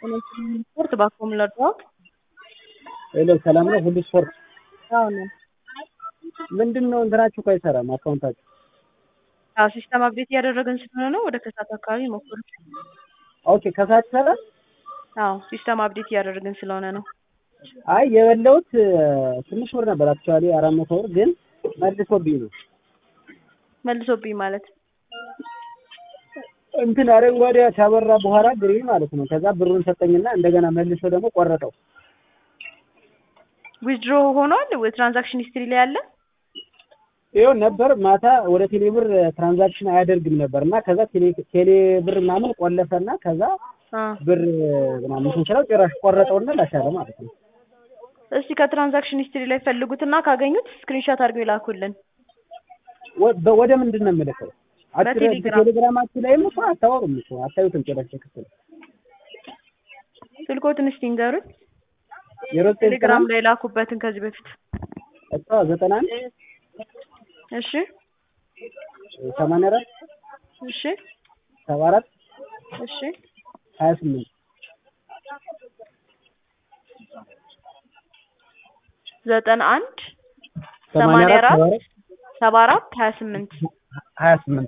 ስፖርት ባኮም ለድዋት ሄሎ ሰላም ነው? ሁሉ ስፖርት አዎ ነን። ምንድን ነው እንትናችሁ እኮ አይሰራም አካውንታችሁ? አዎ ሲስተም አፕዴት እያደረግን ስለሆነ ነው። ወደ ከሰዓት አካባቢ ሞክሩ። ኦኬ ከሰዓት ይሰራል? አዎ ሲስተም አፕዴት እያደረግን ስለሆነ ነው። አይ የበላሁት ትንሽ ብር ነበር አክቹዋሊ አራት መቶ ብር ግን መልሶብኝ ነው መልሶብኝ ማለት እንትን አረንጓዴ ካበራ በኋላ ግሪን ማለት ነው። ከዛ ብሩን ሰጠኝና እንደገና መልሶ ደግሞ ቆረጠው። ዊዝድሮ ሆኗል። ትራንዛክሽን ሂስትሪ ላይ ያለ ይኸው ነበር ማታ ወደ ቴሌ ብር ትራንዛክሽን አያደርግም ነበር እና ከዛ ቴሌ ቴሌ ብር ምናምን ቆለፈና ከዛ አ ብር ምናምን ስንችለው ጭራሽ ቆረጠውና ላሻለ ማለት ነው። እስቲ ከትራንዛክሽን ሂስትሪ ላይ ፈልጉትና ካገኙት ስክሪንሾት አድርገው ይላኩልን። ወ- በ- ወደ ምንድን ነው የምልከው? አትረ- በቴሌግራም። በቴሌግራማችሁ ላይም እኮ አታወሩም እኮ አታዩትም ጭራሽ ክፍል ስልኮትን እስቲ ንገሩኝ። ዜሮ ዘጠኝ ቴሌግራም ላይ ላኩበትን ከዚህ በፊት እሷ ዘጠና አንድ እሺ ሰማንያ አራት እሺ ሰባ አራት እሺ ሀያ ስምንት ዘጠና አንድ ሰማንያ ሰማንያ አራት አራት ሰባ አራት ሀያ ስምንት ሀያ ስምንት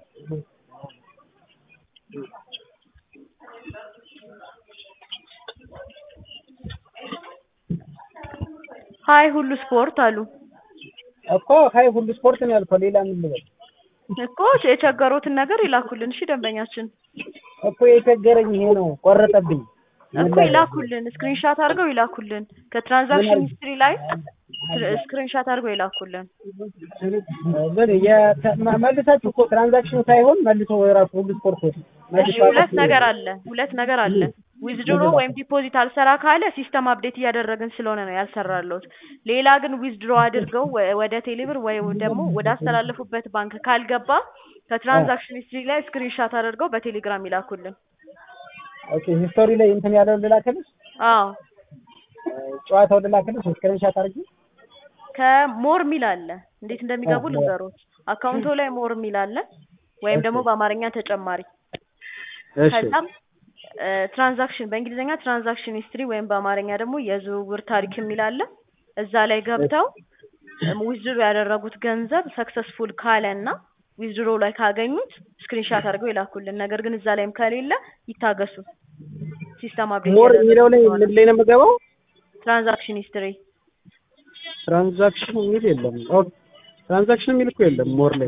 ሀይ ሁሉ ስፖርት አሉ እኮ ሀይ ሁሉ ስፖርት ነው ያልከው። ሌላ ምን ልበል እኮ የቸገሩትን ነገር ይላኩልን። እሺ ደንበኛችን እኮ የቸገረኝ ይሄ ነው። ቆረጠብኝ። እኮ ይላኩልን፣ ስክሪንሻት አድርገው ይላኩልን። ከትራንዛክሽን ሂስትሪ ላይ ስክሪንሻት አድርገው ይላኩልን። ምን የተ- መ- መልሳችሁ እኮ ትራንዛክሽኑ ሳይሆን መልሶ ራሱ ሁሉ ስፖርት መልሶ እሺ ሁለት ነገር አለ፣ ሁለት ነገር አለ። ዊዝድሮ ወይም ዲፖዚት አልሰራ ካለ ሲስተም አፕዴት እያደረግን ስለሆነ ነው ያልሰራለሁት። ሌላ ግን ዊዝድሮ አድርገው ወ- ወደ ቴሌብር ወይ ደግሞ ወደ አስተላለፉበት ባንክ ካልገባ ከትራንዛክሽን ሂስትሪ ላይ ስክሪንሻት አድርገው በቴሌግራም ይላኩልን። ኦኬ ሂስቶሪ ላይ እንትን ያለውን ልላክልሽ፣ አዎ ጨዋታውን ልላክልሽ ስክሪንሻት አድርጊ። ከሞር ሚል አለ። እንዴት እንደሚገቡ ልንገሮት። አካውንቶ ላይ ሞር ሚል አለ ወይም ደግሞ በአማርኛ ተጨማሪ እሺ ከዛም ትራንዛክሽን በእንግሊዝኛ ትራንዛክሽን ሂስትሪ ወይም በአማርኛ ደግሞ የዝውውር ታሪክ የሚል አለ። እዛ ላይ ገብተው ዊዝድሮ ያደረጉት ገንዘብ ሰክሰስፉል ካለ እና ዊዝድሮ ላይ ካገኙት ስክሪንሻት አድርገው ይላኩልን። ነገር ግን እዛ ላይም ከሌለ ይታገሱ። ሲስተም አፕዴት ሞር የሚለው ላይ ምን ላይ ነው የምገባው? ትራንዛክሽን ሂስትሪ ትራንዛክሽን የሚል የለም። ኦኬ ትራንዛክሽን የሚል እኮ የለም ሞር ላይ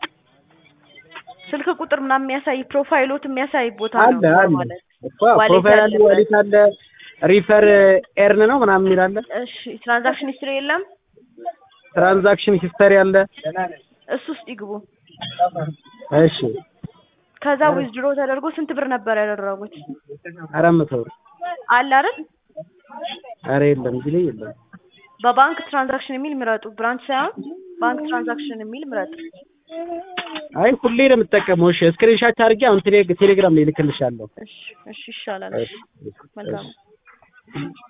ስልክ ቁጥር ምናምን የሚያሳይ ፕሮፋይሎት የሚያሳይ ቦታ አለ ነው አለ ማለት እኮ ዋሌት ፕሮፋይል አለ፣ ያለበት። ዋሌት አለ፣ ሪፈር ኤርን ነው ምናምን የሚል አለ፣ እሺ ትራንዛክሽን ሂስትሪ የለም። ትራንዛክሽን ሂስተሪ አለ። እሱ ውስጥ ይግቡ። እሺ ከዛ ዊዝድሮ ተደርጎ ስንት ብር ነበር ያደረጉት? አራት መቶ ብር አለ አይደል? ኧረ የለም እዚህ ላይ የለም። በባንክ ትራንዛክሽን የሚል ምረጡ። ብራንች ሳይሆን ባንክ ትራንዛክሽን የሚል ምረጡ። አይ ሁሌ ነው የምጠቀመው። እሺ ስክሪንሻት አድርጌ አሁን ቴሌ- ቴሌግራም ላይ ልክልሻለሁ። እሺ እሺ ይሻላል። እሺ መልካም